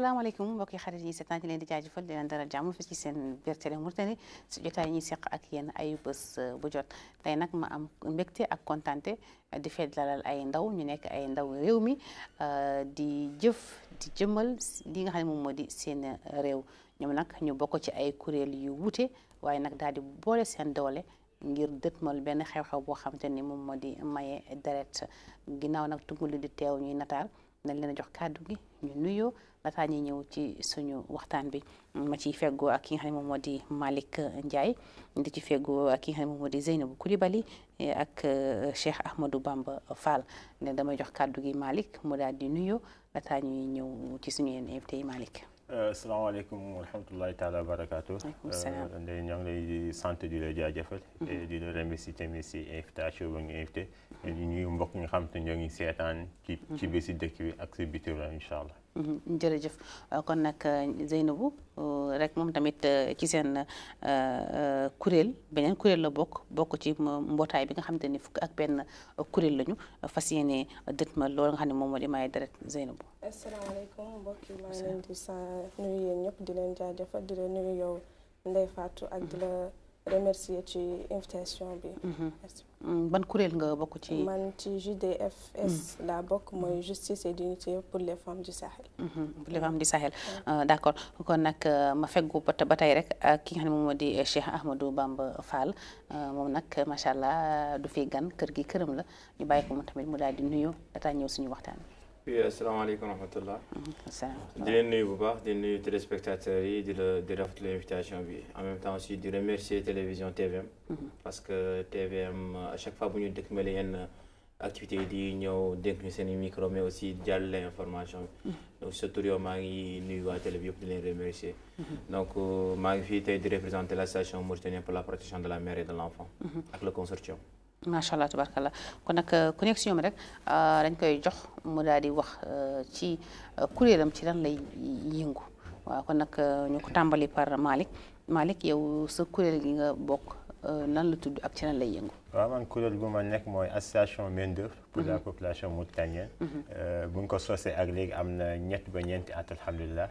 salaamaaleykum mbokki xarit yi seetaan ci leen di jaajëfal di leen dalal jàmm fi ci seen biir Télé Mauritanie si jotaay ñuy seq ak yéen ay bés bu jot tey nag ma am mbégte ak kontante di fedd dalal ay ndaw ñu nekk ay ndaw réew mi di jëf di jëmmal li nga xam ne moom moo di seen réew ñoom nag ñu bokk ci ay kuréel yu wuute waaye nag daal di boole seen doole ngir dëtmal benn xew-xew boo xamante ni moom moo di maye deret ginnaaw nag tunguli di teew ñuy nataal nañ leen a jox kàddu gi ñu nuyoo lataa ñuy ñëw ci suñu waxtaan bi ma ciy feggoo ak ki nga xam ne moom moo di Malick Ndiaye di ci feggoo ak ki nga xam ne moom moo di Zeynabou Coulibaly ak Cheikh Ahmadou Bamba Fall ne damay jox kàddu gi Malick mu daal di nuyoo lataa ñuy ñëw ci suñu yenn invité yi Malick. asalaamaaleykum wa rahmatullahi taala wa barakaatu. waaleykum salaam ndey ñoo ngi lay sant di la jaajëfal. di la remercier tamit si invitation ba nga invité. di ñuy mbokk ñi nga xam te ñoo ngi seetaan. ci ci biir si dëkk bi ak si biti la incha allah. jërëjëf kon nag Zeynabou rek moom tamit ci seen kuréel beneen kuréel la bokk bokk ci mbootaay bi nga xamante ni fukk ak benn kuréel lañu fas yéene dëtma loolu nga xam ne moom moo di maye deret Zeynabou. asalaamaaleykum mbokk yi maa ngi leen di sa nuyu yéen ñëpp di leen jaajëfal di leen nuyu yow Ndeye Fatou ak di la remercier ci invitation bi. merci ban kuréel nga bokk ci. man ci JDFS laa bokk mooy justice et dignité pour les femmes du Sahel. pour les femmes du Sahel d' accord kon nag ma feggu ba tey rek ak ki nga xam ne moom moo di Cheikh Ahmadou Bamba Fall moom nag macha allah du fi gan kër gi këram la ñu bàyyi ko moom tamit mu daal di nuyu dataa ñëw suñu waxtaan oui asalaamaaleykum wa rahmatullah bi. di leen nuyu bu baax di nuyu téléspectateurs yi di la di rafetlu l'invitation bi en même temps aussi di remercier télévision TVM. parce que TVM à chaque fois bu ñu dëkkmale yenn activités yi di ñëw dénk ñu seen i micro mais aussi jàllale information bi. donc surtout yow maa ngi nuyu waa télé bi yëpp di leen remercier. donc maa ngi fii tey di représenter l'association mauritanienne pour la protection de la mère et de l'enfant. ak le consortium. macha allah tabarkallah kon nag connexion bi rek dañ koy jox mu daal di wax ci kuréelam ci lan lay yëngu waaw kon nag ñu ko tàmbali par Malick Malick yow sa kuréel gi nga bokk nan la tudd ak ci lan lay yëngu. waaw man kuréel gu ma nekk mooy association main d'œuvre pour la population mauritanienne. bu ñu ko sosee ak léegi am na ñett ba ñeenti at alhamdulilah.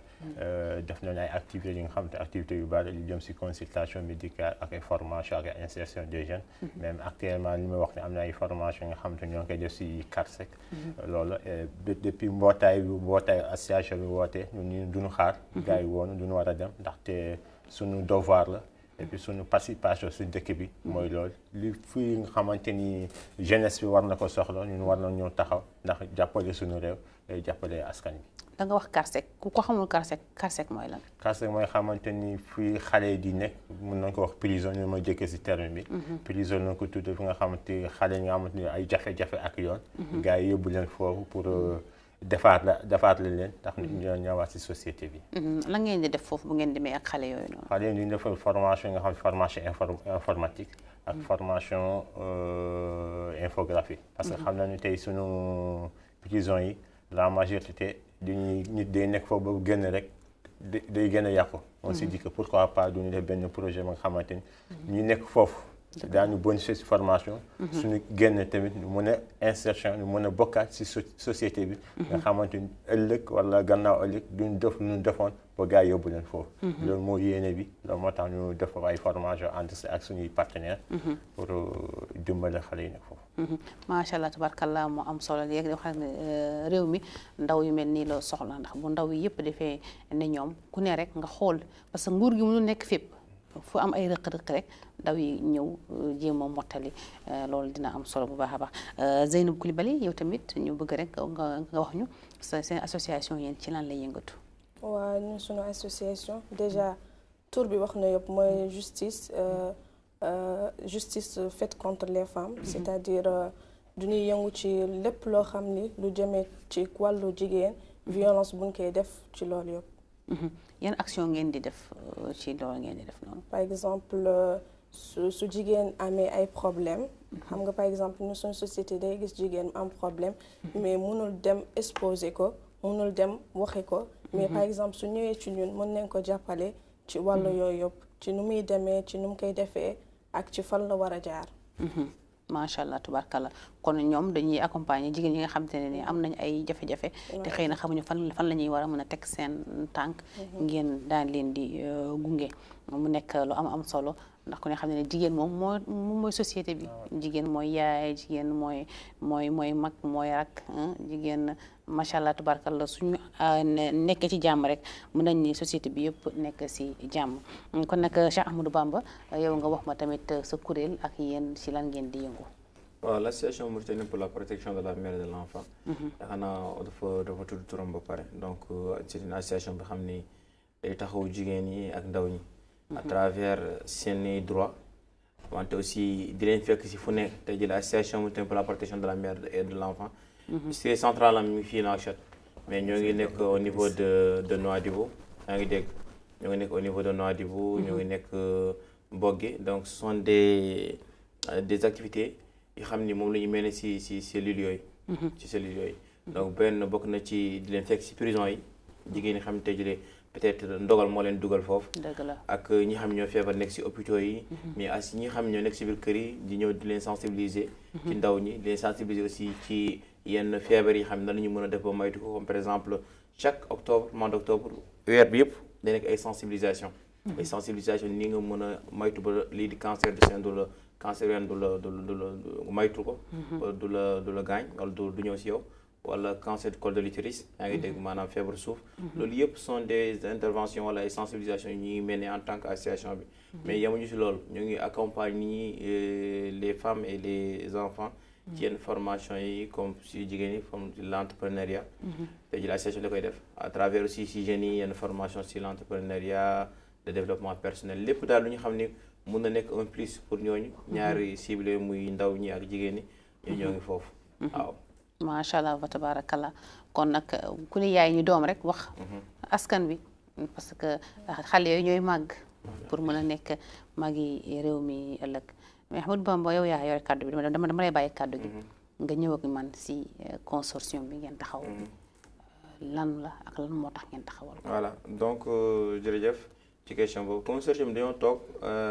def nañu ay activités yi nga xam te activités yu bari yu jëm si consultation médicale ak ay formation ak ay insertion des jeunes. même actuellement li may wax ne am na ay formation nga xam te ñoo ngi koy def si CARSEC. loolu depuis mbootaay bi mbootaay association bi woote ñun ñu duñu xaar. gars yi woonu duñu war a dem ndaxte suñu devoir la. et puis suñu participation si dëkk bi mooy loolu li fii nga xamante ni jeunesse bi war na ko soxla ñun war na ñëw taxaw ndax jàppale suñu réew day jàppale askan bi da nga wax CARSEC ku ko xamul CARSEC CARSEC mooy lan. CARSEC mooy xamante ni fii xale di nekk mën nañ ko wax prison ñu ma jëkkee si terme bi prison nañ ko tudd fi nga xamante xale yi nga xamante ni ay jafe-jafe ak yoon gars yi yóbbu leen foofu pour defaat la defaat la leen ndax ñoo ñëwaat si société bi lan ngeen di def foofu bu ngeen demee ak xale yooyu noonu. xale yi ñu defal formation nga xam formation informatique ak formation infographie parce que xam nañu tey sunu prison yi la majorité dañuy nit day nekk foofu ba génn rek day gën a yàqu on s'est dit que pourquoi pas duñu def benn projet ba nga xamante ni ñu nekk foofu daañu bonifier si formation suñu génn tamit ñu mën a insertion ñu mën a bokkaat si société bi nga xamante ni ëllëg wala gannaaw ëllëg duñ def lu ñu defoon ba gars yi yóbbu leen foofu loolu moo yéene bi loolu moo tax ñu def ay formation ànd si ak suñuy partenaire pour dimbale xale yi nekk foofu macha allah tabarkallah moo am solo léegi wax ne réew mi ndaw yu mel nii la soxla ndax bu ndaw yi yëpp defee ne ñoom ku ne rek nga xool parce que nguur gi mënul nekk fépp fu am ay rëq-rëq rek ndaw yi ñëw jéem a mottali loolu dina am solo bu baax a baax Zeynabou Coulibaly yow tamit ñu bëgg rek nga nga wax ñu sa seen association yéen ci lan lay yëngatu. waa ñun sunu association déjà tur bi wax na yëpp mooy justice justice faite contre les femmes. c'est-à-dire du ñuy yëngu ci lépp loo xam ni lu jëmee ci wàllu jigéen violence buñ koy def ci loolu yëpp. yan action ngeen di def ci loolu ngeen di def noonu. par exemple su su jigéen amee ay problème xam nga par exemple ñu suñu société day gis jigéen am problème mais mënul dem exposer ko mënul dem waxe ko mais par exemple su ñëwee ci ñun mën nañ ko jàppale ci wàllu yooyu yëpp ci nu muy demee ci nu mu koy defee ak ci fan la war a jaar macha allah tubarkalla kon ñoom dañuy accompagner jigéen ñi nga xamante ne ni am nañ ay jafe-jafe te xëy na xamuñu fan fan la ñuy war a mën a teg seen tànk ngeen daan leen di gunge mu nekk lu am am solo ndax ku ne xam ne jigéen moom moo mooy société bi jigéen mooy yaay jigéen mooy mooy mooy mag mooy rak jigéen macha allah tubarkalla suñu nekkee ci jàmm rek mën nañ ni société bi yëpp nekk si jàmm kon nag Cheikh Ahmadou Bamba yow nga wax ma tamit sa kuréel ak yéen si lan ngeen di yëngu waaw l'association mauritanienne pour la protection de la mère et de l'enfant yaakaar naa dafa dafa tudd turam ba pare donc c'est une association bi xam ni day taxaw jigéen ñi ak ndaw ñi à travers seeni droit wante aussi di leen fekk si fu nekk tey jël association mauritanienne pour la protection de la mère et de l'enfant c'est central am mi ngi fii Nouakchott mais ñoo ngi nekk au niveau de de Nouadhibou yaa ngi dégg ñoo ngi nekk au niveau de Nouadhibou ñoo ngi nekk Bogué donc ce sont des des activités yi xam ni moom la ñu mel ne si si cellules yooyu ci cellules yooyu donc benn bokk na ci di leen fekk si prison yi jigéen ñi xam ne tey jëlee peut-être ndogal moo leen dugal foofu dëgg la ak ñi xam ñoo feebar nekk si hôpitaux yi mais as ñi xam ñoo nekk si biir kër yi di ñëw di leen sensibiliser ci ndaw ñi di leen sensibiliser aussi ci yenn feebar yi xam ne la ñu mën a def ba moytu ko comme par exemple chaque octobre mois d'octobre weer bi yëpp da nekk ay sensibilisation ay sensibilisation ni nga mën a moytu ba lii di cancer du sein du la cancer wen du la du du la moytu ko du la du la gaañ wala du du ñëw si yow wala cancer du col de l'utérus yaa ngi dégg maanaam feebar suuf loolu yëpp sont des interventions wala ay sensibilisations yi ñu ngi mel ni en tant que association bi mais yemuñu si loolu ñu ngi accompagner les femmes et les enfants ci yenn formation yi comme si jigéen yi comme l'entrepreneuriat te ji l'association da koy def à travers aussi si jeunes yi yenn formation si l'entrepreneuriat de développement personnel lépp daal lu ñu xam ni mun na nekk un plus pour ñooñu ñaari ciblé muy ndaw ñi ak jigéen ñi ñu ñoo ngi foofu waaw macha allah wa tabarakallah kon nag ku ne yaay ñu doom rek wax askan bi parce que xale yooyu ñooy màgg pour mën a nekk magi réew mi ëllëg mais Ahmadou Bamba yow yaa yore kàddu bi dama dama lay bàyyi kàddu gi nga ñëw ak man si consortium bi ngeen taxaw lan la ak lan moo tax ngeen taxawal ko voilà donc jërëjëf ci question boobu consortium dañoo toog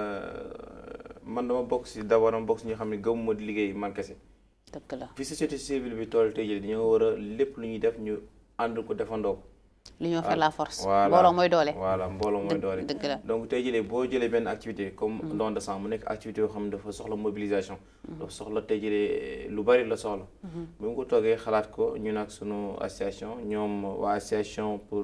man dama bokk si d'abord dama bokk si ñi xam ne gëmuma di liggéey man kese dëgg la fi société civile bi toll tey jii dañoo war a lépp lu ñuy def ñu ànd ko defandoo ko l'union fait la force voilà mbooloo mooy doole voilà mbooloo mooy doole dëgg la donc tey jëlee boo jëlee benn activité comme don de sang mu nekk activité yoo xam ne dafa soxla mobilisation dafa soxla tey jëlee lu bari la soxla bu mu ko toogee xalaat ko ñu nag sunu association ñoom waa association pour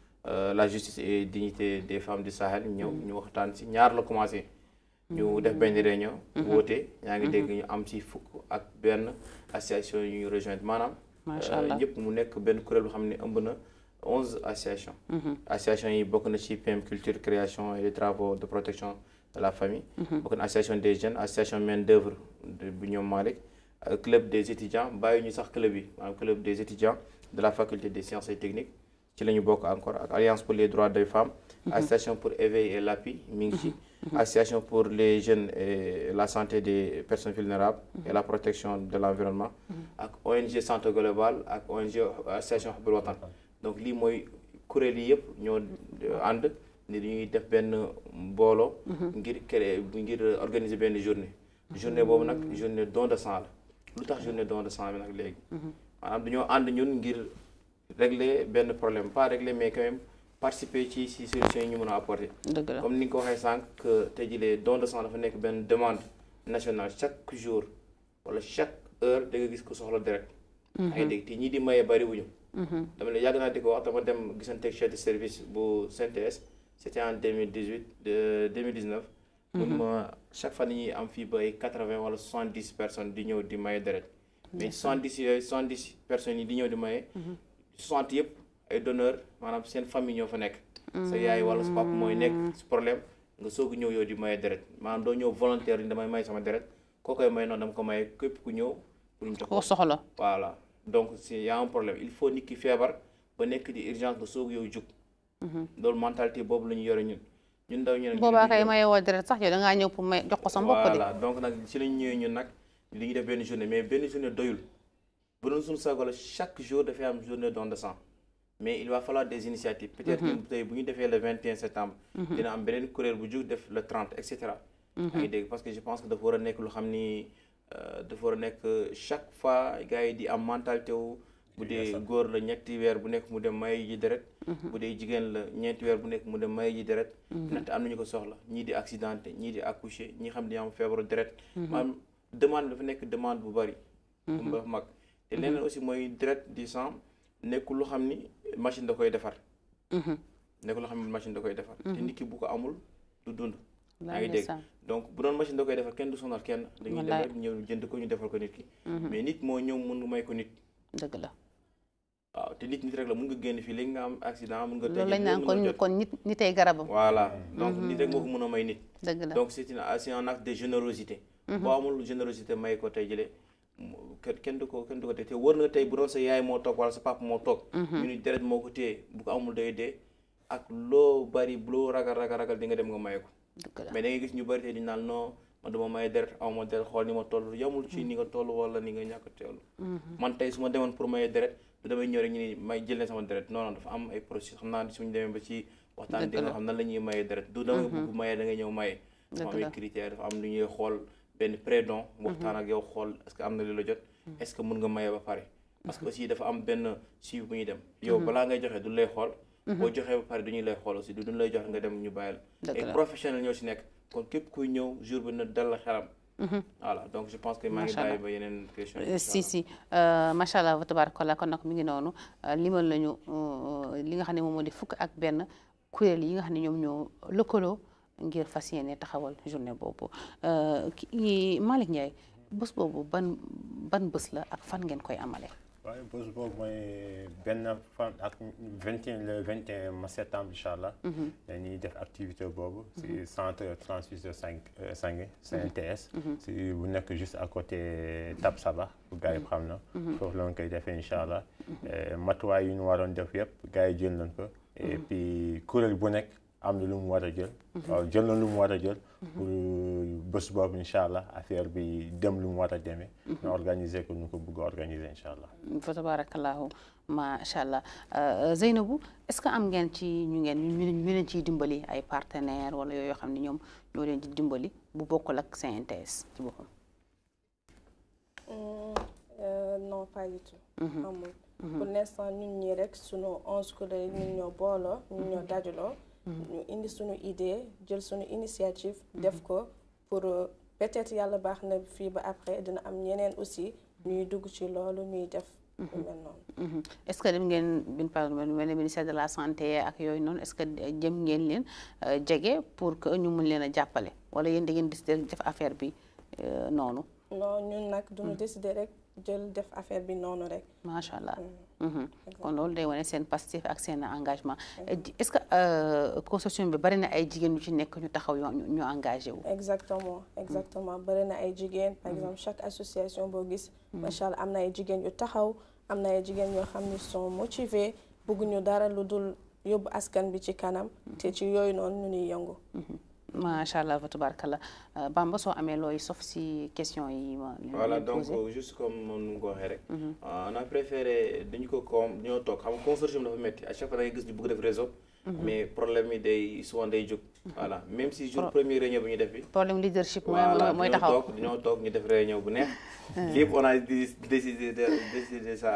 la justice et dignité des femmes du Sahel ñëw ñu waxtaan si ñaar la commencé ñu def benn réunion woote yaa ngi dégg ñu am si fukk ak benn association yu ñu rejoindre maanaam macha allah ñëpp mu nekk benn kuréel boo xam ne ëmb na onze associations association yi bokk na ci PM culture création et les travaux de protection de la famille bokk na association des jeunes association main d'œuvre bu ñoom Malick club des étudiants bàyyi ñu sax club yi maanaam club des étudiants de la faculté des sciences et techniques ci la ñu bokk encore ak alliance pour les droits des femmes association pour éveil et l'appui mi ngi ci association pour les jeunes et la santé des personnes vulnérables et la protection de l'environnement ak ONG Santé Global ak ONG association Hubbul Watan donc lii mooy kuréel yi yëpp ñoo ànd ni dañuy def benn mbooloo ngir créer ngir organiser benn journée journée boobu nag journée don de sang la lu tax journée don de sang bi nag léegi maanaam dañoo ànd ñun ngir régler benn problème pas régler mais quand même participer ci ci solution yi ñu mën a apporter dëgg la comme ni nga ko waxee sànq que tey jii don de sang dafa nekk benn demande nationale chaque jour wala chaque heure da nga gis ko soxla deret yaa ngi dégg te ñii di maye bari wuñu dama ne yàgg naa di ko wax dama dem gisanteeg chef de service bu CNTS c'était en 2018 de 2019 mun ma chaque fois dañuy am fii ba ay 80 wala 70 personnes di ñëw di maye deret mais 70 yooyu 70 personnes yi di ñëw di maye 60 yëpp ay donneur maanaam seen famille ñoo fa nekk sa yaay wala sa papa mooy nekk si problème nga soog ñëw yow di maye deret maanaam doo ñëw volontaire ni damay may sama deret koo koy may noonu dama ko maye képp ku ñëw pour ñu jox koo soxla voilà donc c'est y a un problème il faut nit ki feebar ba nekk di urgence nga soog yow jug loolu mentalité boobu la ñu yore ñun ñun ndaw ñu nag boobaa kay maye woo deret sax yow da ngaa ñëw pour may jox ko sa mbokk de voilà donc nag ci lañu ñëwee ñun nag li ñu def benn journée mais benn journée doyul bu doon suñu sago la chaque jour dafay am journée don de sang mais il va falloir des initiatives peut-être que tey bu ñu defee le 21 septembre dina am beneen kuréel bu jug def le 30 et cetera yaa ngi dégg parce que je pense que dafa war a nekk lu xam ni dafa war a nekk chaque fois gars yi di am mentalité wu bu dee góor la ñetti weer bu nekk mu dem may ji deret bu dee jigéen la ñeenti weer bu nekk mu dem may ji deret ndaxte am nañu ko soxla ñii di accidenté ñii di accouché ñi xam ne am feebaru deret maanaam demande dafa nekk demande bu bari bu ba mag te leneen aussi mooy deret di sang nekkul lu xam ni machine da koy defar nekkul lu xam ni machine da koy defar te nit ki bu ko amul du dund yaa ngi dégg donc bu doon machine da koy defar kenn du sonal kenn dañuy dem rek ñëw jënd ko ñu defal ko nit ki mais nit moo ñëw mun nga may ko nit dëgg la waaw te nit nit rek la mun nga génn fii léegi nga am accident mun nga loolu lañ naan kon kon nit nitay garabam voilà donc nit rek moo ko mën a may nit dëgg la donc c'est une c'est un acte de générosité boo amul générosité may ko tey jëlee kenn du ko kenn du ko tey te wër na tey bu doon sa yaay moo toog wala sa papa moo toog ñu ni deret moo ko téye bu ko amul day dee ak loo bari loo ragal ragal ragal di nga dem nga may ko mais da ngay gis ñu bari tey di naan non man dama may deret aw ma deret xool ni ma toll yamul ci ni nga toll wala ni nga ñàkk teewlu man tey su ma demoon pour maye deret du damay ñëw rek ñu ni may jël leen sama deret non non dafa am ay processus xam naa suñu demee ba ci waxtaan di nga xam nan la ñuy maye deret du damay bëgg maye da ngay ñëw maye dafa am ay critères dafa am lu ñuy xool benn prédon waxtaan ak yow xool est-ce que am na li la jot est-ce que mën nga maye ba pare parce que aussi dafa am benn suivi bu ñuy dem yow balaa ngay joxe du lay xool boo joxee ba pare du ñuy lay xool aussi du duñ lay joxe nga dem ñu bàyyil ay professionnel ñoo si nekk kon képp kuy ñëw jour bi na dal la xelam voilà donc je pense que maa ngi bàyyi ba yeneen question si si macha allah wa tabarakallah kon nag mi ngi noonu limal nañu li nga xam ne moom moo di fukk ak benn kuréel yi nga xam ne ñoom ñoo lëkkaloo ngir fas yéene taxawal journée boobu kii Malick Ndiaye bés boobu ban ban bés la ak fan ngeen koy amale waaye bés boobu mooy benn fan ak vingt et un le vingt et un septembre incha allah. dañuy def activité boobu. si centre transfusion sang sanguin CNTS. si bu nekk juste à côté Tab Saba bu gars yi xam na. foofu la ñu koy defee incha allah. matuwaay yu ñu waroon def yëpp gars yi jël nañ ko. et puis kuréel bu nekk am na lu mu war a jël. waaw jël na lu mu war a jël. pour bés boobu incha allah affaire bi dem lu mu war a demee. ñu organiser ko ñu ko bëgg a organiser incha allah. fa tabarakallahu macha allah Zeynabou est-ce que am ngeen ci ñu ngeen ñu leen ciy dimbali ay partenaires wala yooyu xam ne ñoom ñoo leen di dimbali bu bokkul ak CNTS ci boppam. non pas du tout. amul pour l'instant ñun ñii rek sunu onze kuréel ñun ñoo booloo ñun ñoo dajaloo. ñu indi suñu idée jël suñu initiative def ko pour peut-être yàlla baax na fii ba après dina am ñeneen aussi ñuy dugg ci loolu ñuy def lu mel noonu est-ce que dem ngeen bin par mel ne ministère de la santé ak yooyu noonu est-ce que jëm ngeen leen jege pour que ñu mun leen a jàppale wala yéen da ngeen décider def affaire bi noonu non ñun nag duñu décider rek jël def affaire bi noonu rek macha allah kon loolu day wane seen passif ak seen engagement est-ce que consortium bi bari na ay jigéen yu ci nekk ñu taxaw ñu engagé wu exactement exactement bari na ay jigéen par exemple chaque association boo gis macha allah am na ay jigéen yu taxaw am na ay jigéen yoo xam ni sont motivés bëgguñu dara lu dul yóbbu askan bi ci kanam te ci yooyu noonu ñu ñuy yëngu macha allah wa tabarakallah Bamba soo amee looy sauf si question yi ma voilà donc juste comme nu nga ko waxee rek on a préféré dañu ko comme ñoo toog xam nga consortium dafa métti à chaque fois da ngay gis ñu bëgg def réseau mais problème yi day souvent day jóg voilà même si jour premier réunion bi ñu def bi problème leadership voilà mooy dañoo taxaw toog dañoo toog ñu def réunion bu neex lépp on a décidé de décidé ça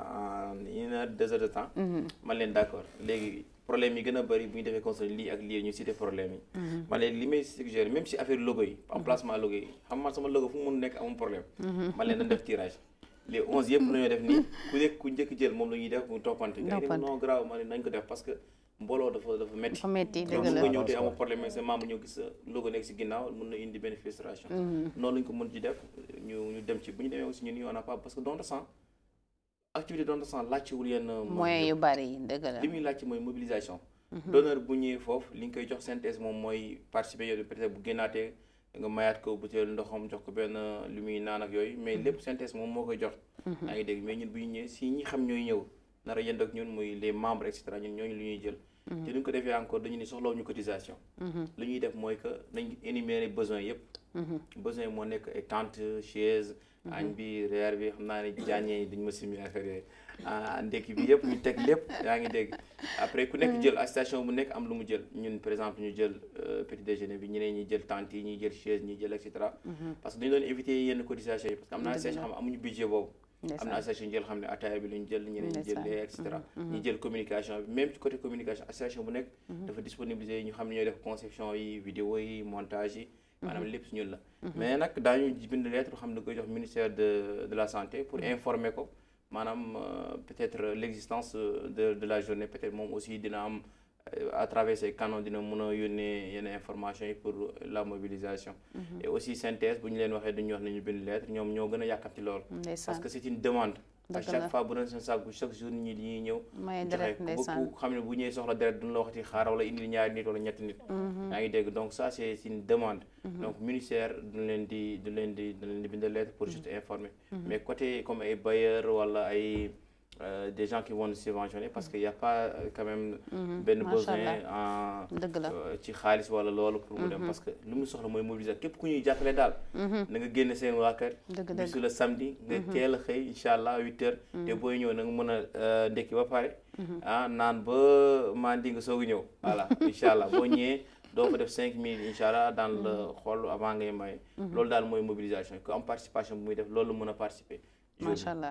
en une heure deux heures de temps man leen d'accord léegi problème yi gën a bëri bu ñu defee conseil lii ak lii ñu cité problème yi man leen li may suggéré même si affaire logo yi emplacement logo yi xam man sama logo fu mu mun nekk amul problème man leen dañ def tirage les onze yëpp nañoo def nii ku nekk ku njëkk jël moom la ñuy def mu toppante gars yi non grave ma ne nañ ko def parce que mbooloo dafa dafa métti dafa métti donc dëgg mun la nga ñëw te amul problème mais sa membre ñëw gis sa logo nekk si ginnaaw mun na indi benn frustration noonu lañ ko mën ci def ñu ñu dem ci bu ñu demee aussi ñun on n'a pas parce que don de sang activité don de sang laajtewul yenn moyens yu bari yi dëgg la li muy laajte mooy mobilisation donneur bu ñëwee foofu li nga koy jox synthèse moom mooy participer yow peut-être bu génnaatee nga mayaat ko butéel ndoxam jox ko benn lu muy naan ak yooyu mais lépp synthèse moom moo koy jox yaa ngi dégg mais ñun bu ñu ñëwee si ñi xam ñooy ñëw nar a yënd ak ñun muy les membres et cetera ñun ñooñu lu ñuy jël te duñ ko defee encore dañu ni soxlaw ñu cotisation lu ñuy def mooy que nañ énumérer besoin yëpp besoin yi moo nekk ay tente chaise añ bi reer bi xam naa ne jaañee dañ ma simi affaire yooyu ah ndekki bi yëpp ñu teg lépp yaa ngi dégg après ku nekk jël station bu nekk am lu mu jël ñun par exemple ñu jël petit déjeuner bi ñeneen ñi jël tente yi ñuy jël chaise ñi jël et cetera parce que dañu doon éviter yenn cotisation yi parce que am na station xam amuñu budget boobu am na association ñu jël xam ne ataaya bi lu ñu jël ñeneen ñi jël lee et cetera ñu jël communication bi même ci côté communication association bu nekk dafa disponibiliser ñu xam ne ñooy def conception yi vidéo yi montage yi maanaam lépp si ñun la mais nag daañu bind lettre xam ne koy jox ministère de de la santé pour informer ko maanaam peut-être l'existence de de la journée peut-être moom aussi dina am à travers ces canaux dina mën a yónnee yenn information yi pour la mobilisation et aussi synthèse bu ñu leen waxee dañuy wax ne ñu bind lettre ñoom ñoo gën a yàkkamti loolu parce que c'est une demande à chaque fois bu doon seen sàkku chaque jour ñi dañuy ñëw joxe ku xam ne bu ñëwee soxla deret duñu la waxati xaar wala indi ñaari nit wala ñetti nit yaa ngi dégg donc ça c'est une demande donc ministère duñ leen di du leen di du leen di bind lettre pour juste informer mais côté comme ay bailleurs wala ay Euh, des gens qui vont nous subventionner parce qu'il n'y a pas euh, quand même benn besoin en ci xaalis wala loolu pour mu dem parce que lu mu soxla mooy mobiliser képp ku ñuy jàppale daal na nga génne seen waa kër bisu la samedi nga teel a xëy incha allah huit heures te booy ñëw na nga mën a ndekki ba pare ah naan ba mandi nga soog a ñëw voilà incha allah boo ñëwee doo fa def cinq minutes incha allah dans le xool avant ngay may loolu daal mooy mobilisation ku am participation bu muy def loolu mën a participer macha allah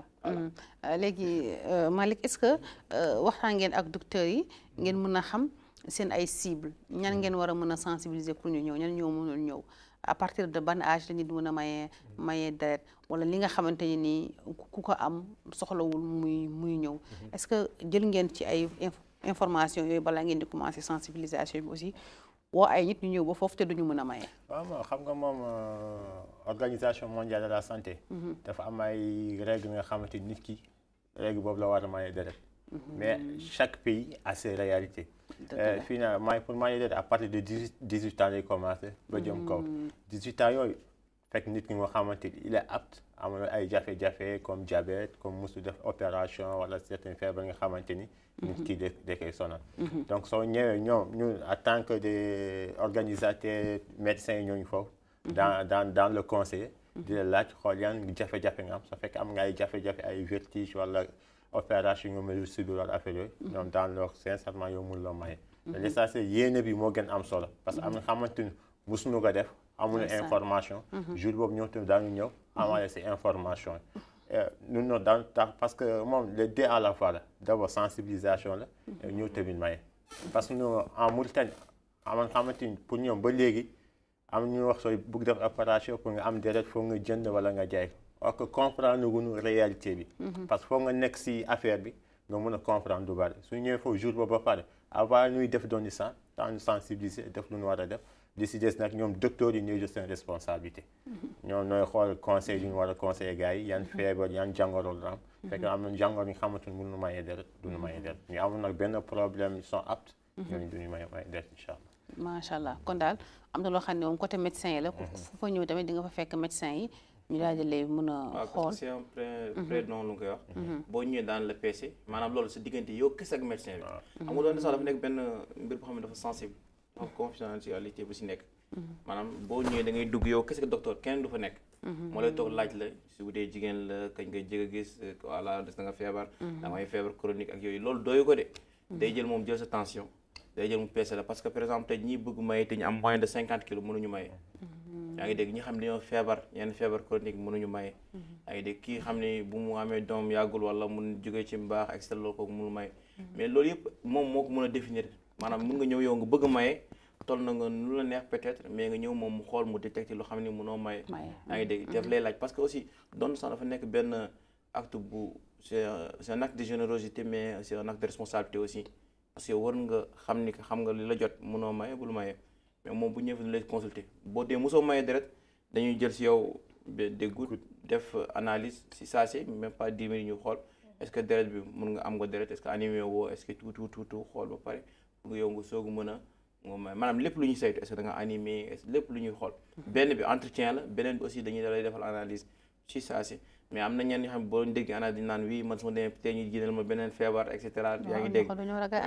léegi Malick est-ce que waxtaan ngeen ak docteurs yi ngeen mën a xam seen ay cible ñan ngeen war a mën a sensibiliser pour ñu ñëw ñan ñoo mënul ñëw à partir de ban âge la nit mën a mayee mayee deret wala li nga xamante ni nii ku ko am soxlawul muy muy ñëw est-ce que jël ngeen ci ay information yooyu balaa ngeen di commencer sensibilisation bi aussi woo ay nit ñu ñëw ba foofu te duñu mën a maye. waaw xam nga moom organisation mondiale de la santé. dafa am ay règles nga xamante nit ki règle boobu la war a maye deret. mais chaque pays a ses réalités. fii naa maay pour maye deret à partir de dix dix huit ans lay commencé ba jëm kaw. dix huit ans yooyu fekk nit ki nga xamante il est apte am ay jafe-jafe comme diabète comme musu def opération wala certains feebar nga xamante ni. nit ki da da koy sonal. donc soo ñëwee ñoom ñun en tant que des organisateurs médecins ñooñu foofu. dans dans dans le conseil. di la laaj xool yan jafe-jafe nga am su fekkee am nga ay jafe-jafe ay vertige wala opération nga mel subir wala affaire yooyu. ñoom dans leur sincèrement yow mun la maye. te l'essentiel yéene bi moo gën am solo parce que am na xamante ni musuñu ko def. amuñu information. jour boobu ñoom tamit daañu ñëw. amaale si information yi. ñun ñoo daan tax parce que moom les deux à la fois la d'abord sensibilisation la. ñëw tamit maye. parce que ñu en Mauritanie amoon xamante ni pour ñoom ba léegi am ñu wax sooy bugg def opération pour nga am deret foog nga jënd wala nga jaay or que comprendre guñu réalité bi. parce que foog nga nekk si affaire bi nga mën a comprendre du bari su ñëwee foofu jour boobu ba pare avant ñuy def don sang temps ñu sensibiliser def lu ñu war a def. li si des nag ñoom docteurs yi ñooy jël seen responsabilité ñoom ñooy xool conseil yi ñu war a conseiller gars yi yan feebar yan jàngoro la am fekk am na jàngoro yi nga xamante ni mënuñu mayee deret duñu mayee deret ñu amul nag benn problème ils sont aptes ñooñu duñu mayee mayee deret incha allah macha allah kon daal am na loo xam ne moom côté médecin yi la fu fa ñëw tamit di nga fa fekk médecin yi ñu daal di lay mën a xool c'est un pré prénom lu koy wax boo ñëwee daan la PC maanaam loolu sa diggante yow kese ak médecin bi xam nga loolu sax dafa nekk benn mbir boo xam ne dafa sensible dafa confidentialité bu si nekk maanaam boo ñëwee da ngay dugg yow kese ak docteur kenn du fa nekk moo lay toog laaj la su bu dee jigéen la kañ nga jëg a gis voilà des na nga feebar da ngay feebar chronique ak yooyu loolu doyu ko de day jël moom jël sa tension day jël mu peese la parce que par exemple tey ñi bëgg maye te ñu am moins de cinquante kilos mënuñu maye yaa ngi dégg ñi xam ne dañoo feebar yenn feebar chronique mënuñu maye yaa ngi dégg kii xam ne bu mu amee doom yàggul wala mun jógee ci mbaax et cetera loolu kooku mënu maye mais loolu yëpp moom moo ko mën a définir maanaam mun nga ñëw yow nga bëgg a maye toll na nga nu la neex peut-être mais nga ñëw moom mu xool mu détecté loo xam ne mënoo maye yaa ngi dégg def lay laaj parce que aussi doon sax dafa nekk benn acte bu c'est c'est un acte de générosité mais c'est un acte de responsabilité aussi parce que war nga xam ni que xam nga li la jot mënoo maye bul maye mais moom bu ñëwee fi lay consulter boo dee mosoo maye deret dañuy jël si yow des gouttes def analyse si saa si même pas dix minutes ñu xool est-ce que deret bi mun nga am nga deret est-ce que anémie woo est-ce que tout tout tout tout xool ba pare pour nga yow nga soog mën a nga may maanaam lépp lu ñuy saytu est-ce que da nga animé est-ce que lépp lu ñuy xool benn bi entretien la beneen bi aussi dañuy dalay defal analyse ci saa si mais am na ñenn ñoo xam ne boo dégg analyse dañu naan oui man su ma demee peut-être ñu génneel ma beneen feebar et cetera yaa ngi dégg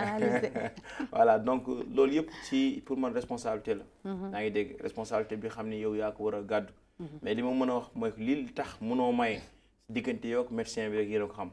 voilà donc loolu yëpp ci pour man responsabilité la yaa ngi dégg responsabilité bi xam ni yow yaa ko war a gàddu mais li ma mën a wax mooy lii tax mënoo maye diggante yow ak médecin bi rek yéen a ko xam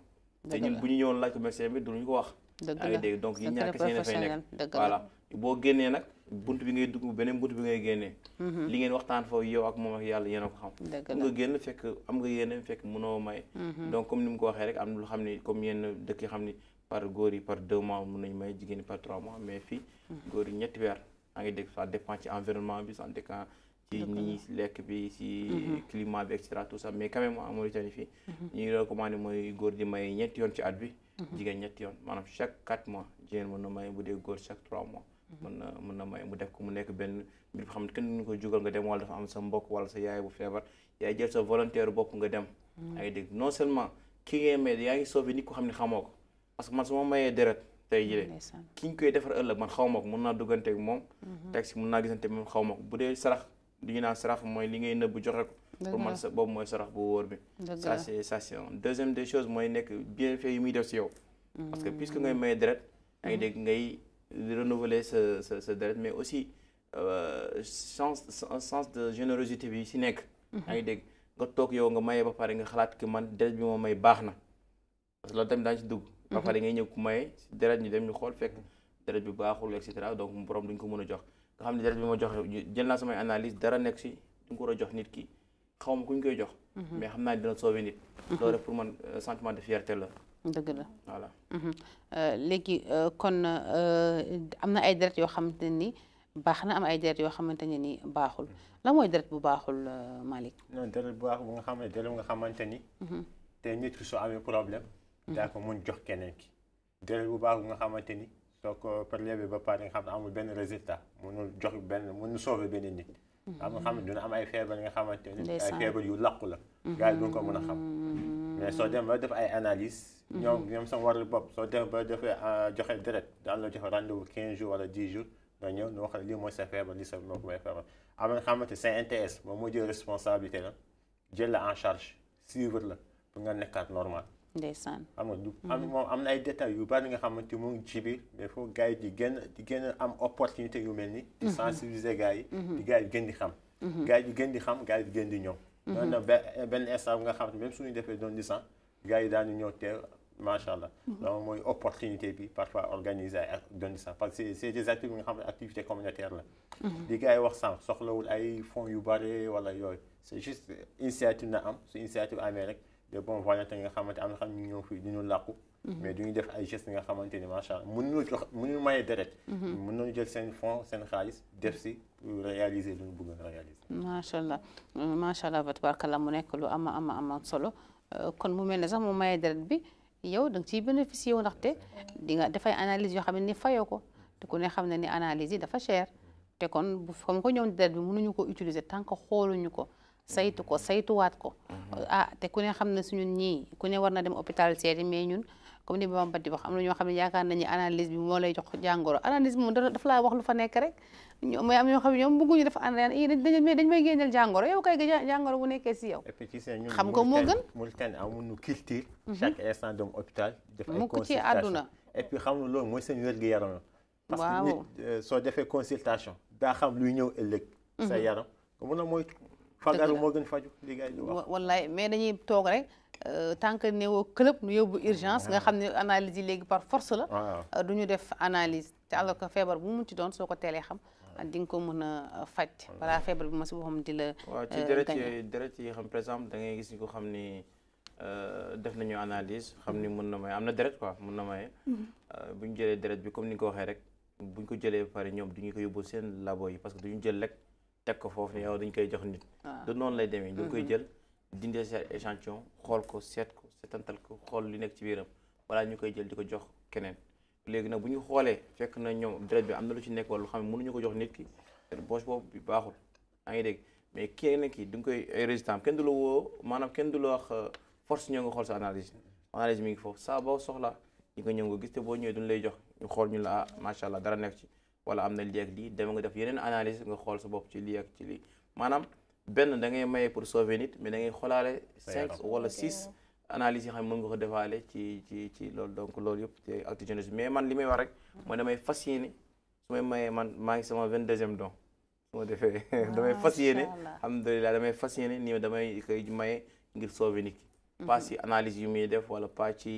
te ñun bu ñu ñëwoon laaj ko médecin bi duñu ko wax dëgg yaa ngi la dégg donc yi secret ñàkk seen dafay professionnel, nekk dëgg la. voilà boo génnee nag bunt bi ngay dugg beneen bunt bi ngay génnee li ngeen waxtaan foofu yow ak moom ak yàlla yéen a ko xam dëgg mun la nga génn fekk am nga yéene fekk mënoo may donc comme ni mu ko waxee rek am na lu xam ni comme yenn dëkk yi xam ni par góor yi par deux mois mun nañu may jigéen ñi par trois mois mais fii góor yi ñetti weer maa ngi dégg ça dépend ci environnement bi ça dépend ci ni ñi lekk bi ci climat bi et cetera tout ça mais quand même en Mauritanie fii ñu ngi recommandé mooy góor di may ñetti yoon ci at bi jigéen ñetti yoon maanaam chaque quatre mois jigéen mën na may bu dee góor chaque trois mois mën na mën na may mu def ko mu nekk benn mbir boo xam ne kenn duñu ko jugal nga dem wala dafa am sa mbokk wala sa yaay bu feebar yaay jël sa volontaire bopp nga dem yaa ngi dégg non seulement ki ngay may yaa ngi sauvé nit ko xam ne xamoo ko parce que man su ma mayee deret tey jii ndeysaan ki ñu koy defar ëllëg man xaw ma ko mun naa duggante ak moom teg si mun naa gisante moom xaw ma ko bu dee sarax li ñu naan sarax mooy li ngay nëbb joxe ko pour man sa boobu mooy sarax bu wóor bi dëgg ça la c'est ça c'est un deuxième des choses mooy nekk bienfait yi muy def si yow parce que puisque ngay maye deret yaa ngi dégg ngay renouveler sa sa sa deret mais aussi euh, sens un sens de générosité bi si nekk yaa ngi dégg nga toog yow nga maye ba pare nga xalaat que man deret bi ma may baax na parce que loolu tamit daañu si dugg ba pare ngay ñëw ku maye si deret ñu dem ñu xool fekk deret bi baaxul et cetera donc borom duñ ko mën a jox nga xam ne deret bi ma joxe jël naa samay analyse dara nekk si duñ ko war a jox nit ki xaw ma ku ñu koy jox mais xam naa dina sauver nit loolu rek pour man euh, sentiment de fierté la dëgg la voilà Mhm. Euh, léegi euh, kon euh, am na ay deret yoo xamante ne ni baax na am ay deret yoo xamante ne ni baaxul la mooy deret bu baaxul euh, Malick non deret bu baax bu nga xam ne deret bu nga xamante ni te nit ki soo amee problème daa ko mun jox keneen ki deret bu baax bu nga xamante ni soo ko prélevé ba pare nga xam ne amul benn résultat munul jox benn munul sauver benn nit am nga xam ne dina am ay feebar nga xamante ni ay Ndeysaan. feebar yu làqu la gars yi duñ ko mën a xam mais soo dem ba def ay analyse ñoom ñoom sama warul bopp soo dem ba defee euh, joxe deret daan la joxe rendez-vous 15 jours wala 10 jours nga ñëw ñu wax la lii mooy sa feebar lii sa moo ko may feebar am nga xamante CNTS moom moo jël responsabilité la jël la en charge suivre la pour nga nekkaat normal ndeysaan xam nga du am moom am na ay détails yu bari nga xamante mu ngi ci biir mais faut gars yi di gën di gën a am opportunité yu mel ni di sensibiliser gars yi di gars yi gën di xam gars yi di gën di xam gars yi di gën di ñëw noonu na be- benn instant bu nga xam ne même suñu defee doon licence gars yi daanu ñëw teew macha allah donc mooy opportunité bi parfois organiser ay ak doon licence parce que c'est c'est des activités nga xam ne activité communautaire la li gars yi wax sànq soxlawul ay fonds yu bari wala yooyu c'est juste initiative na am su initiative amee rek de bons volontaires nga xamante am na xam ñu ñëw fii du ñu làqu mais du ñu def ay gestes nga xamante ni macha allah mënuñu jox mënuñu maye deret mën nañu jël seen fonds seen xaalis def si pour réaliser lu ñu bëgg a réaliser macha allah Euh, macha allah tabarakallah mu nekk lu ama ama ama solo Euh, kon mu mel ne sax mu maye deret bi yow da nga ciy bénéficier wu ndaxte di nga dafay analyse yoo xam ne ni fayoo ko te ku ne xam ne ni analyse yi dafa cher te kon bu comme ko ñëw deret bi mënuñu ko utiliser tant que xooluñu ko saytu ko saytuwaat ko ah te ku ne xam ne suñu ñii ku ne war na dem hôpital seeti mais ñun comme ni Bamba di wax am na ñoo xam ne yaakaar nañu analyse bi moo lay jox jàngoro analyse bi moom da- dafa laa wax lu fa nekk rek ñoom mais am ñoo xam ne ñoom bëgguñu def analyse dañ dañ dañ may génneel jàngoro yow kay ga jàngoro bu nekkee si yow et puis ci seen ñun Xam nga moo gën. Mauritanie amuñu culture chaque instant dem hôpital def ay Mukk ci consultation àdduna. et puis xam nga loolu mooy seen wér-gu-yaram parce Waaw. que nit euh, soo defee consultation daa xam luy ñëw ëllëg sa yaram nga mën a moytu fagaru la. moo gën faju li gars yi di wax wa- wallaay mais dañuy toog rek euh, tant que néewoo club nu yóbbu urgence nga xam ne analyse yi léegi par force la waaw euh, du ñu def analyse te alors que feebar bu mu ci doon soo ko teelee xam di nga ko mën a faj balaa feebar bi ma si boppam di la waaw ci euh, deret gañe. yi deret yi xam par exemple da ngay gis ni ko xam ni euh, def nañu analyse xam ni mën na may am na deret quoi mën na maye Euh, bu ñu jëlee deret bi comme ni nga ko waxee rek bu ñu ko jëlee ba pare ñoom du ñu ko yóbbu seen labo yi parce que du ñu jël rek teg ko foofu ne yow dañu koy jox nit waaw. du noonu lay demee ñu koy jël dindee seen échantillon xool ko seet ko seetantal ko xool li nekk ci biiram wala ñu koy jël di ko jox keneen léegi nag bu ñu xoolee fekk na ñoom deret bi am na lu ci nekk wala lu xam ne mënuñu ko jox nit ki poche boobu bi baaxul yaa ngi dégg mais kenn ki du nga koy ay résultat kenn du la woo maanaam kenn du la wax euh, force ñoo nga xool sa analyse analyse mi ngi foofu saa boo soxla ñi nga ñëw nga gis te boo ñëwee duñ lay jox ñu xool ñu la ah macha allah dara nekk ci wala am na lii ak lii dem nga def yeneen analyse nga xool sa bopp ci lii ak ci lii maanaam benn da ngay maye pour sauver nit mais da ngay xoolaale cinq yaram. wala six analyse yi xam ne mën nga ko defaale ci ci ci loolu donc loolu yëpp te acte jeunesse mais man li may wax rek mooy damay fas yéene su may mayee man maa ngi sama vingt deuxième don su ma defee damay fas yéene Macha Allah. alhamdulilah damay fas yéene nii damay koy maye ngir sauver nit ki pas ci analyse yu muy def wala pas ci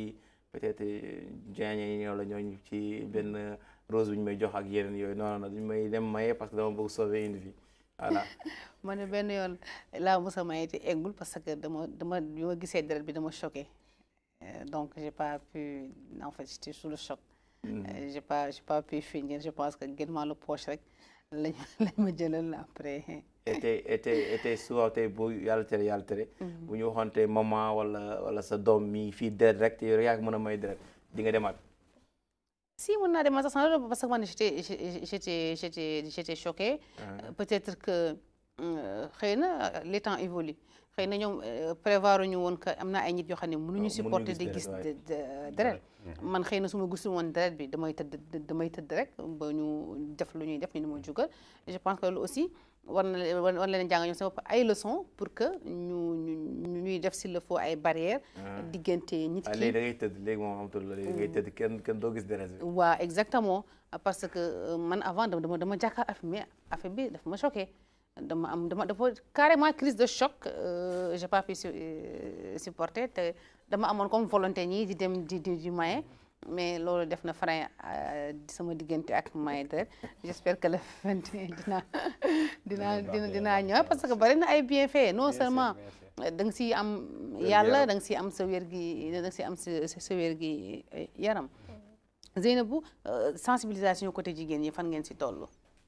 peut-être jaañe yi ñoo la ñooñu ci benn rose bu ñu may jox ak yeneen yooyu non non duñ may dem maye parce que dama bëgg sauver une vie voilà. ma ne benn yoon laa mos a maye te eggul parce que dama dama bi ma gisee deret bi dama choqué donc j'ai pas pu en fait j'étais sous le choc. j'ai pas j'ai pas pu finir je pense que gën maa la poche rek lañ lañ ma jëlal après. été été été souvent tey bu yàlla tere yàlla tere. bu ñu waxoon tey maman wala wala sa doom mi fii deret rek te yow yaa mën a may deret di nga demaat. si mën naa demaat sax parce que man j'étais j'étais j'étais j'étais choquée. peut-être que xëy na les temps évoluent xëy na ñoom prévoir ñu woon que am na ay nit yoo xam ne mënuñu supporter di gis deret man xëy na su ma gisul woon deret bi damay tëdd damay tëdd rek ba ñu def lu ñuy def ñu ni ma jugal je pense que loolu aussi war na war leen jàng ñoom sama ay leçons pour que ñu ñu ñuy def s'il le faut ay barrières diggante nit ki léegi da ngay tëdd léegi moom amatul la léegi da ngay tëdd kenn kenn doo gis deret bi waaw exactement parce que man avant dama dama jàkkaar affaire mais affaire bi dafa ma choqué dama am dama dafa carrément crise de choc j'ai pas pu supporter te dama amoon comme volonté ñii di dem di di di maye mais loolu def na frein sama diggante ak maye deret j'espère que le vingt dinaa dinaa dina dinaa ñëw parce que bari na ay bienfaits non seulement da nga siy am yàlla da nga siy am sa wér gi da nga siy am sa sa wér gi yaram Zeynabou sensibilisation côté jigéen ñi fan ngeen si toll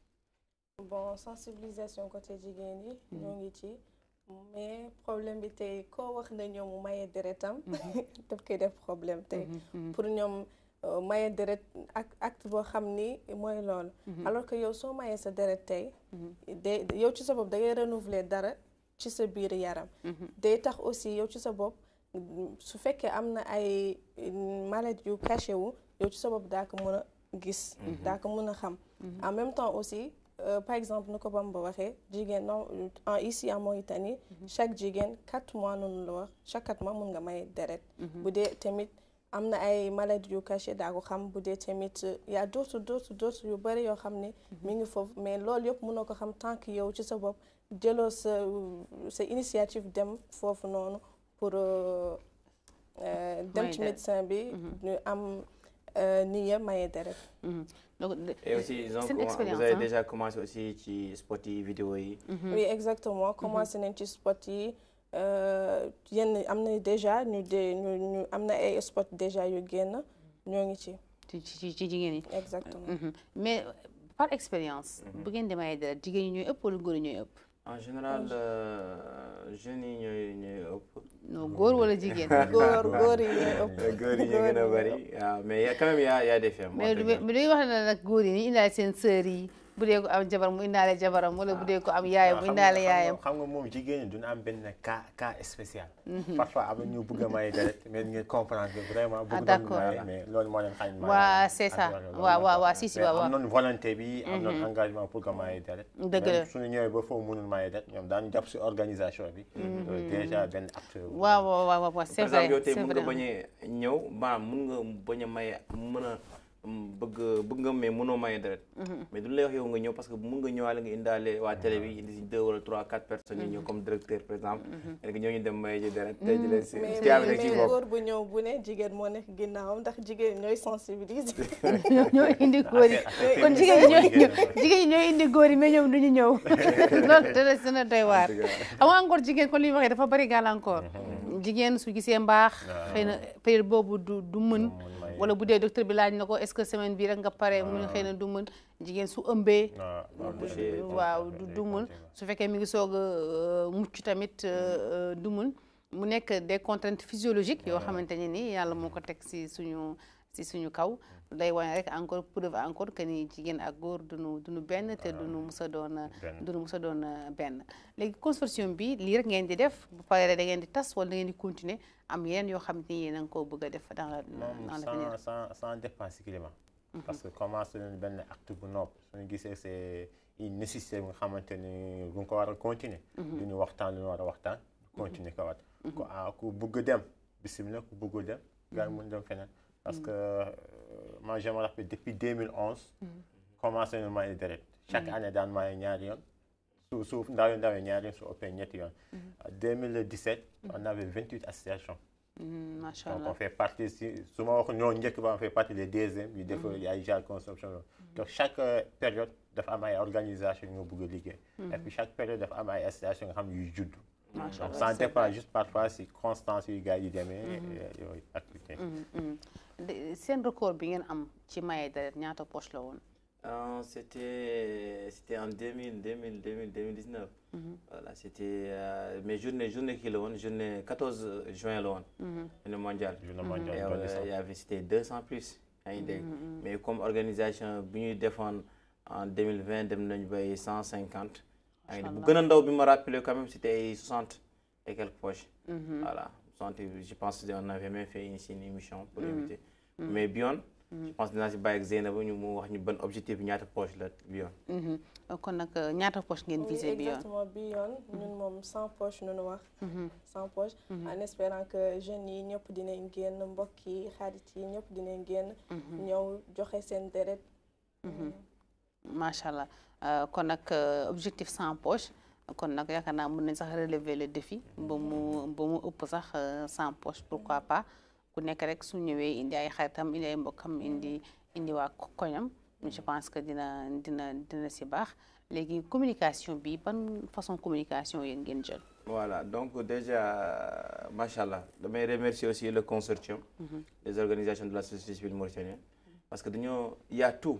bon sensibilisation côté jigéen yi ñoo ngi ci mais problème bi tey koo wax na ñoom mu maye deretam daf koy def problème tey pour ñoom maye deret ak acte boo xam ni mooy loolu alors que yow soo mayee sa deret tey day yow ci sa bopp da ngay renouveler dara ci sa biir yaram day tax aussi yow ci sa bopp su fekkee am na ay maladie yu caché wu yow ci sa bopp daa ko mën a gis daa ko mën a xam en même temps aussi Euh, par exemple ni ko Bamba waxee jigéen non en ici en Mauritanie chaque jigéen quatre mois noonu la wax chaque quatre mois mun nga may deret bu dee tamit am na ay maladies yu caché daa ko xam bu dee tamit y a d'autres d'autres d'autres yu bëri yoo xam ne mi ngi foofu mais loolu yëpp mënoo ko xam tant que yow ci sa bopp jëloo sa sa initiative dem foofu noonu pour dem ci médecin bi ñu am ni ya maye deret donc et aussi ils ont c'est une comm- expérience, vous avez hein. déjà commencé aussi ci spot yi vidéo yi oui exactement commencé nañ ci spot yi yenn am na déjà ñu de ñu ñu am na ay spot déjà yu génn ñoo ngi ci ci ci ci jigéen ñi exactement Mhm. mais par expérience bu ngeen di maye deret jigéen ñi ñooy ëpp wala góor ñi ñooy ëpp en général euh, jeunes yi ñooy ñooy ëpp non góor wala jigéen góor góor yi ñooy ëpp góor yi ñu gën a bëri waaw mais y a quand même y a y a des femmes mais mais mais dañuy wax ne nag góor yi ñu indaale seen sœur yi bu dee ko am jabar mu indaale jabaram wala bu dee ko am yaayam mu indaale yaayam xam nga moom jigéen ñi duñu am benn cas cas spécial parfois am na ñu bëgg a maye deret mais ngeen comprendre que vraiment bëgg d'accord. nañu maye mais loolu moo leen xañ maye Waa, c'est ça. ak loolu Waaw, moo waaw, tax. waaw, si, si, Mais waaw, waaw. am nañu volonté bi am nañu engagement pour que maye deret Dëgg Même la. suñu ñëwee ba foofu mënul maye deret ñoom daañu jàpp si organisation bi loolu déjà benn acte waaw waaw waaw waaw c'est par exemple vrai yow tey c'est mun nga vrai bañ a ñëw maanaam mun nga bañ a maye mën a mm, bëgg bëgg nga mais mënoo maye deret mais duñu lay wax yow nga ñëw parce que mun nga ñëwaale nga indaale waa télé bi indi si deux wala trois quatre personnes yi ñëw comme directeur par exemple léegi ñoo ñu dem maye ji deret tey ji leen si mais ci am rek ci mais bopp góor bu ñëw bu ne jigéen moo nekk ginnaawam ndax jigéen ñooy sensibiliser ñoo ñoo indi góor yi affaire- kon jigéen ñi ñooy ñëw jigéen ñi ñooy indi góor yi mais ñoom duñu ñëw loolu dana dana doy waar xam nga encore jigéen kon li ñu waxee dafa bari gàllankoor jigéen su gisee mbaax xëy na période boobu du du mën wala bu dee docteur bi laaj na ko est-ce que semaine bi rek nga pare mu ne xëy na du mën jigéen su ëmbee waaw Accoucher, waaw du du mën su fekkee mi ngi soog a mucc tamit euh, du mën mu nekk des contraintes physiologiques yoo xamante ne ni yàlla moo ko teg si suñu si suñu kaw day wane rek encore preuve encore que ni jigéen ak góor duñu duñu benn te duñu mus a doon benn. duñu mus a doon benn léegi consortium bi lii rek ngeen di def bu paree da ngeen di tas wala da ngeen di continuer am yeneen yoo xam ni yéen a ngi koo bëgg a def dans la moom dans l'avenir sans sans sans dépense climat parce que commencé nañu benn acte bu nopp suñu gisee c'est une nécessité bu nga xamante ni bu nga ko war a continuer lu ñu waxtaan lu ñu war a waxtaan continuer ko wat ku ah ku bëgg dem bisimilah ku bëggul dem gars yi mun dem feneen parce que euh, moi je me rappelle depuis 2011 commencé nañu maye deret chaque année daan maye ñaari yoon su su ndaw yi ndaw yi ñaari yoon su ëppee ñetti yoon en 2017 on avait 28 associations Mm, macha donc on allah fait partie si su ma wax ñoo njëkk ba on fait partie des deuxièmes yu def ay genre consommation loolu donc chaque euh, période dafa am ay organisation yu nga bëgg a liggéey et puis chaque période dafa am ay association nga xam ne yuy judd macha donc allah ça dépend juste parfois si constance yu gars yi demee yooyu activité Mm, mm. De- seen record bi ngeen am ci maye deret ñaata poche la woon. Euh, c'était c'était en 2000 2000 2000 2019 voilà c'était euh, mais journée journée kii la woon journée 14 juin la woon journée mondiale journée Et, mondiale euh, doon il y avait c'était 200 plus yaa ngi dégg mais comme organisation bi ñuy defoon en 2020 dem nañu bay 150 yaa ngi dégg bu gën a ndaw bi ma rappelé quand même c'était ay 60 et quelques poches voilà 60 je pense qu'on avait même fait ici une émission pour éviter mais bi yoon je pense dinaa si bàyyi ak Zeynaba ñu mu wax ñu ban objectif bi ñaata poche la bi yoon Mhm. kon nag euh, ñaata poche ngeen Oui, visé bi yoon. exactement bi yoon ñun moom sans poche nu nu wax sans poche en espérant que jeunes yi ñëpp dinañ génn mbokk yi xarit yi ñëpp dinañ génn ñëw joxe seen deret macha allah Euh, kon nag euh, objectif sans poche kon nag yaakaar naa mën nañ sax relever le défi ba mu ba mu ëpp sax euh, sans poche pourquoi pas ku nekk rek su ñëwee indi ay xaritam indi ay mbokkam indi indi waa ko- koñam je pense que dina dina dina si baax léegi communication bi ban façon communication yéen ngeen jël. Voilà, donc déjà, machallah, je remercie aussi le consortium des organisations de la société civile mauritanienne parce que nous, il y a tout.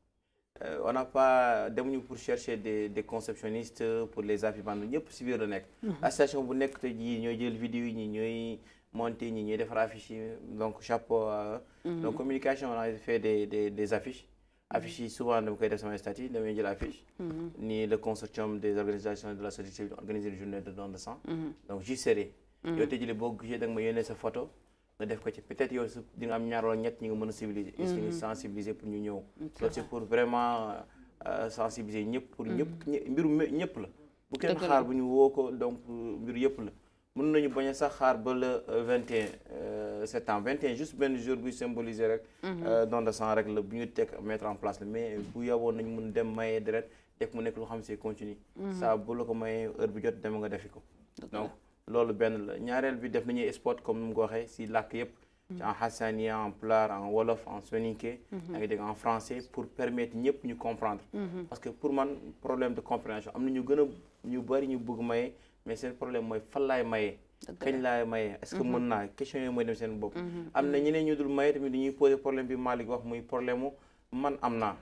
Euh, on n'a pas demuñu pour chercher des des conceptionnistes pour les affibandes ñëpp si biir la nekk. association bu nekk tey jii ñooy jël vidéo yi ñi ñooy monter ñi ñooy defar affiche yi donc chapeau. à eux. donc communication on a fait des des des affiches. affiches yi souvent dama koy def sama statut damay jël affiche. ni le consortium des organisations de la société civile organiser une journée de don de sang. donc j'y serai. yow tey jii boo gisee da nga ma yónnee sa photo. nga def ko ci peut-être yow su di nga am ñaar wala ñett ñi nga mën a civiliser. est-ce que ñu sensibiliser pour ñu ñëw. loolu c'est pour vraiment euh, sensibiliser ñëpp pour ñëpp ñë- mbiru me- ñëpp la. bu kenn Dëgg la. xaar bu ñu woo ko donc mbiru yëpp la. mën nañu bañ a sax xaar ba le euh, 21 euh, septembre 21 juste benn jour buy symboliser rek. euh, don de sang rek la bu ñu teg mettre en place la mais bu yaboon nañu mun dem maye deret def mu nekk lu xam c'est continue. saa bu la ko mayee heure bi jot dem nga defi ko. donc loolu benn la ñaareel bi def nañuy spot comme nu mu ko waxee si làkk yëpp. ci en hassania en pulaar en wolof en soninké. yaa ngi dégg en français pour permettre ñëpp ñu comprendre. parce que pour man problème de compréhension am na ñu gën a ñu bari ñu bëgg maye mais seen problème mooy fan laay maye. kañ laay maye est-ce que mën naa question yooyu mooy dem seen bopp. am na ñeneen ñu dul maye tamit dañuy poser problème bi Malick wax muy problème mu man am naa.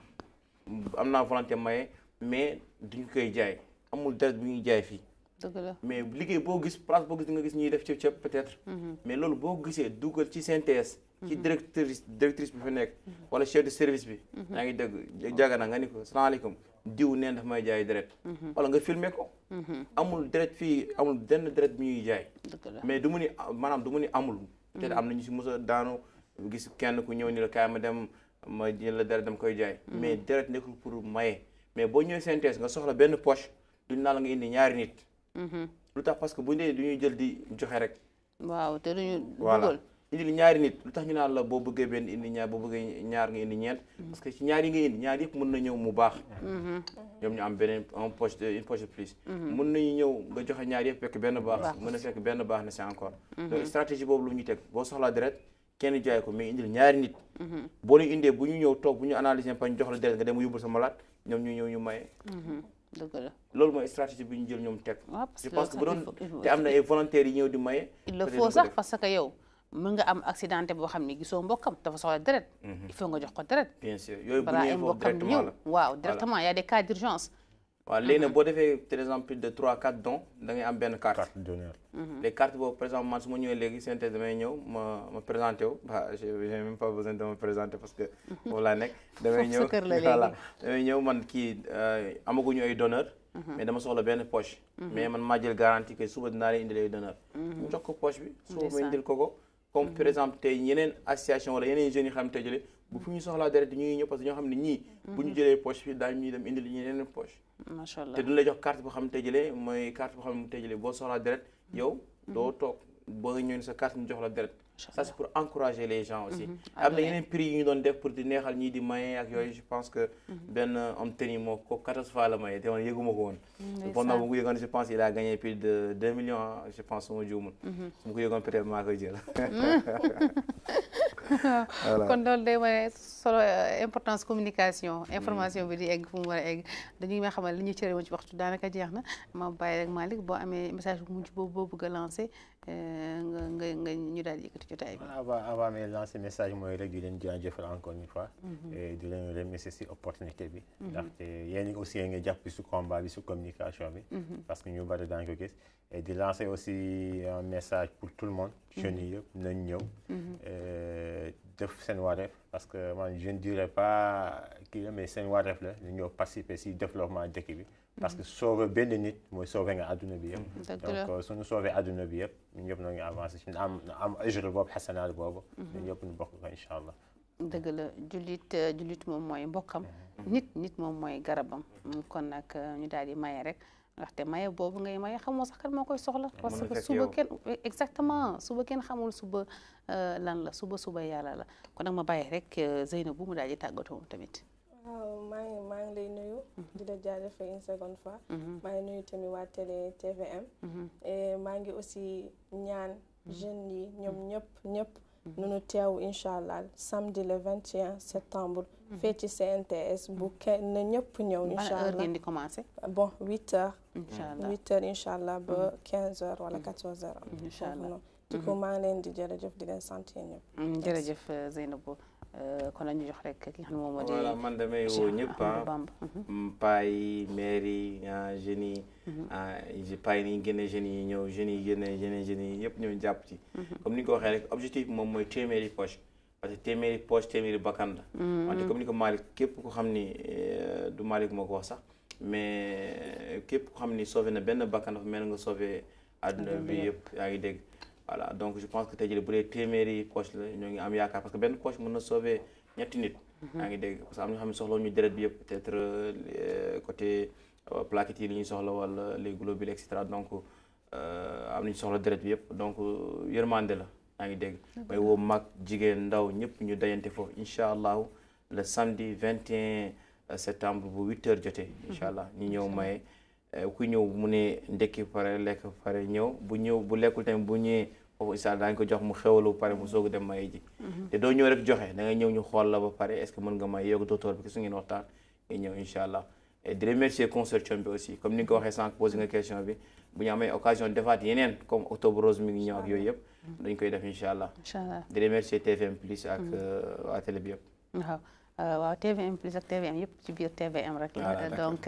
am naa volonté maye mais duñ koy jaay amul deret bu ñuy jaay fii. dëgg la mais liggéey boo gis place boo gis di nga gis ñuy def cëp cëp peut-être. mais loolu boo gisee dugal ci CNTS. ci directrice directrice bi fa nekk. wala chef de service bi. yaa ngi dégg jaga na nga ni ko salaamaaleykum diw neen daf may jaay deret. wala nga filmer ko. amul deret fii amul benn deret bi ñuy jaay. dëgg la mais du mu ni maanaam du mu ni amul. peut-être am na ñu si mos a daanu gis kenn ku ñëw ni la kaay ma dem ma jël la deret dama koy jaay. mais deret nekkul pour maye. mais boo ñëwee CNTS nga soxla benn poche duñ naa la nga indi ñaari nit. lu tax parce que bu dee du ñuy jël di joxe rek. waaw te duñu voilà dugal indi ñaari nit lu tax ñu naan la boo bëggee benn indi ñaar boo bëggee ñaar nga indi ñeent. parce que ci ñaar yi nga indi ñaar yëpp mën na ñëw mu baax. ñoom ñu am beneen un poche de une poche de plus. mën nañu ñëw nga joxe ñaar yëpp fekk benn baax. mën na fekk benn baax na c'est encore. donc stratégie boobu lu ñu teg boo soxlaa deret kenn jaay ko mais indil ñaari nit. boo leen indee bu ñu ñëw toog bu ñu analyser pa ñu jox la deret nga dem yóbbul sa malade ñoom ñu ñëw ñu maye. dëgg la loolu mooy stratégie bi ñu jël ñoom teg. waaw parce je que pense que bu loolu doon sax il faut- te am na ay volontaires yi ñëw di maye. il le peut-être faut du ko sax def. parce que yow mën nga am accidenté boo xam ne gisoo mbokkam dafa soxla deret il faut nga jox ko deret bien sûr yooyu bu balaa ay ñëwee foofu mbokkam directement ñëw la. waaw directement y a des cas d'urgence waaw léegi nag boo defee par exemple plus de 3 4 dons da ngay am benn carte. carte d'honneur les cartes boobu par exemple man su ma ñëwee léegi synthèse damay ñëw ma ma présenté wu bah j'ai j'ai même pas besoin de me présenter parce que foofu laa nekk. damay Foofu sa ñëw kër la léegi. voilà damay ñëw man kii euh, amaguñu ay donneur mais dama soxla benn poche. mais man maa jël garantie que suba dinaa leen indil ay donneur mu jox ko poche bi. suba ma Ndeysaan. indil ko ko. comme par exemple tey yeneen association wala yeneen jeunes yi xam tey jëlee bu fu ñu soxlaa deret ñuy ñëw parce que ñoo xam ne ñii. bu ñu jëlee poche bi daañu ñuy dem indil ñu yeneen poche. macha allah te duñ la jox carte boo xam ne tey jëlee mooy carte boo xam ne tey jëlee boo soxlaa deret yow doo toog boo nga ñëw ne sa carte ñu jox la deret ça c'est pour encourager les gens aussi am na yeneen prix yu ñu doon def pour di neexal ñii di maye ak yooyu je pense que benn homme tennis moo ko 14 fois la maye te man yëguma ko woon pendant bu mu ko yëgoon je pense il a gagné plus de 2 millions je pense su ma juumul su ma ko yëgoon peut-être maa koy jël kon loolu day wane solo importance communication information bi di egg fu mu war a egg dañuy may xamal li ñu cëre woon ci waxtu daanaka jeex na ma bàyyi rek Malick boo amee message bu mujj boobu boo bëgg a lancé nga nga nga ñu daal di yëkkati jotaay bi. avant avant may lancer message mooy rek di leen jaajëfal encore une fois. et di leen remercier si opportunité bi. ndaxte yéen aussi nga jàpp si combat bi si communication bi. parce que ñu bari daañu ko gis. et di lancer aussi un message pour tout le monde. jeunes yi yëpp nañ ñëw. def seen wareef parce que man je ne dirais pas kii la mais seen wareef la ñu ñëw participer si développement dëkk bi. parce que sauver benn nit mooy sauver nga adduna bi yëpp. donc suñu sauver adduna bi yëpp ñun ñëpp ñoo ngi avancé suñu am am ajur boobu xasanaat boobu. ñun ñëpp ñu bokk ko incha allah. dëgg la jullit jullit moom mooy mbokkam. nit nit moom mooy garabam. kon nag ñu daal di maye rek. ndaxte maye boobu ngay maye xamoo sax kan moo koy soxla parce que suba kenn exactement suba kenn xamul suba lan la suba suba yàlla la kon nag ma bàyyi rek Zeynabou mu daal di tàggatoo tamit waaw maa ngi maa ngi lay nuyu di la jaajëfal une seconde fois maa ngi nuyu tamit waa télé TVM et maa ngi aussi ñaan jeunes yi ñoom ñëpp ñëpp nunu teew incha allah samedi le 21 septembre fii ci CNTS bu kenn na ñëpp ñëw incha allah heure ngeen di commencé bon 8 heures incha allah 8 heures incha allah ba 15 heures wala 14 heures incha allah du coup maa ngi leen di jërëjëf di leen sant yéen ñëpp jërëjëf Zeynabou kon la ñu jox rek ki nga xam ne moom moo di voilà man damay woo ñëpp ah paa yi maire yi jeunes yi paa yi ni génne jeunes yi ñëw jeunes yi génne génne jeunes yi yëpp ñëw jàpp ci comme ni nga ko waxee rek objectif moom mooy téeméeri poche parce que téeméeri poche téeméeri bakkan la wante comme ni ko Malick képp ko xam ni du Malick moo ko wax sax mais képp ko xam ni sauvé na benn bakkan dafa mel nga sauvé àdduna bi yëpp yaa ngi dégg voilà donc je pense que tey jii bu dee téeméeri poche la ñoo ngi am yaakaar parce que benn poche mën na sauver ñetti nit. yaa ngi dégg parce que am na ñoo xam ne soxla ñu deret bi yëpp peut-être côté plaquettes yi li ñuy soxla wala les globules et cetera donc am nañu soxla deret bi yëpp donc yërmande la yaa ngi dégg. may woo mag jigéen ndaw ñëpp ñu dajante foofu incha allahu le samedi 21 septembre bu 8 heures jotee. incha allah ñu ñëw maye. ku ñëw mu ne ndekki pare lekk pare ñëw bu ñëw bu lekkul tamit bu ñëwee foofu incha allah daañu ko jox mu xewalu pare mu soog a dem maye ji te doo ñëw rek joxe da ngay ñëw ñu xool la ba pare est ce que mën nga may yow docteur bi ki su ngeen waxtaan nga ñëw incha allah et di remercier consortium bi aussi comme ni nga ko waxee sànq posé nga question bi bu ñu amee occasion defaat yeneen comme octobre rose mi ngi ñëw ak yooyu yëpp dañ koy def incha allah incha allah di remercier TVM plus ak waa télé bi yëpp waaw waaw TVM plus ak TVM yëpp ci biir TVM rek donc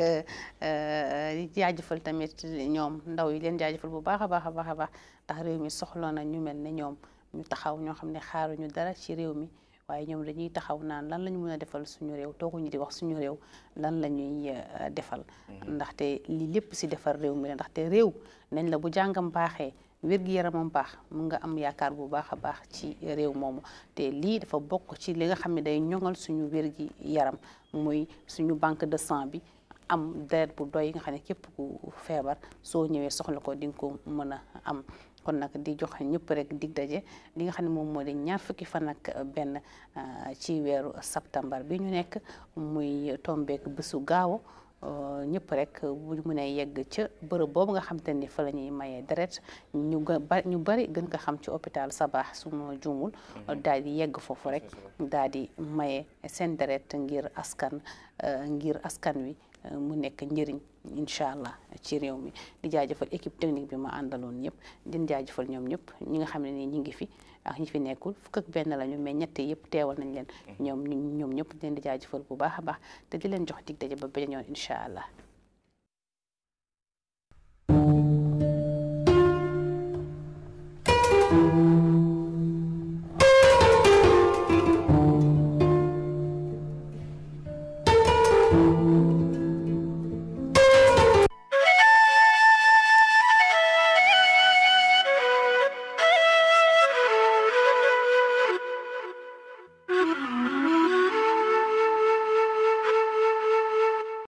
di jaajëfal tamit ñoom ndaw yi leen jaajëfal bu baax a baax a baax a baax ndax réew mi soxla na ñu mel ne ñoom ñu taxaw ñoo xam ne xaaruñu dara ci réew mi waaye ñoom dañuy taxaw naan lan la ñu mën a defal suñu réew tooguñu di wax suñu réew lan la ñuy defal ndaxte lii lépp si defar réew mi la ndaxte réew nañ la bu jàngam baaxee wér-gi-yaramam baax mun nga am yaakaar bu baax a baax ci réew moomu te lii dafa bokk ci li nga xam ne day ñoŋal suñu wér-gi-yaram muy suñu banque de sang bi am deret bu doy nga xam ne képp ku feebar soo ñëwee soxla ko di nga ko mën a am kon nag di jox ñëpp rek dig daje li nga xam ne moom moo di ñaar fukki fan ak benn ci weeru septembre bi ñu nekk muy tombeek bésu gaawo ñëpp rek bu ñu mënee yegg ca bërëb boobu nga xam te ni fa la ñuy mayee deret ñu ñu bari gën ko xam ci hôpital Sabaax su ma juumul daal di yegg foofu rek daal di maye seen deret ngir askan ngir askan wi mu nekk njëriñ incha allah ci réew mi di jaajëfal équipe technique bi ma àndaloon ñëpp di jaajëfal ñoom ñëpp ñi nga xam ne nii ñi ngi fi ak ñi fi nekkul fukk ak benn lañu mais ñett yëpp teewal nañ leen ñoom ñoom ñëpp di leen di jaajëfal bu baax a baax te di leen jox dig daje ba beneen yoon incha allah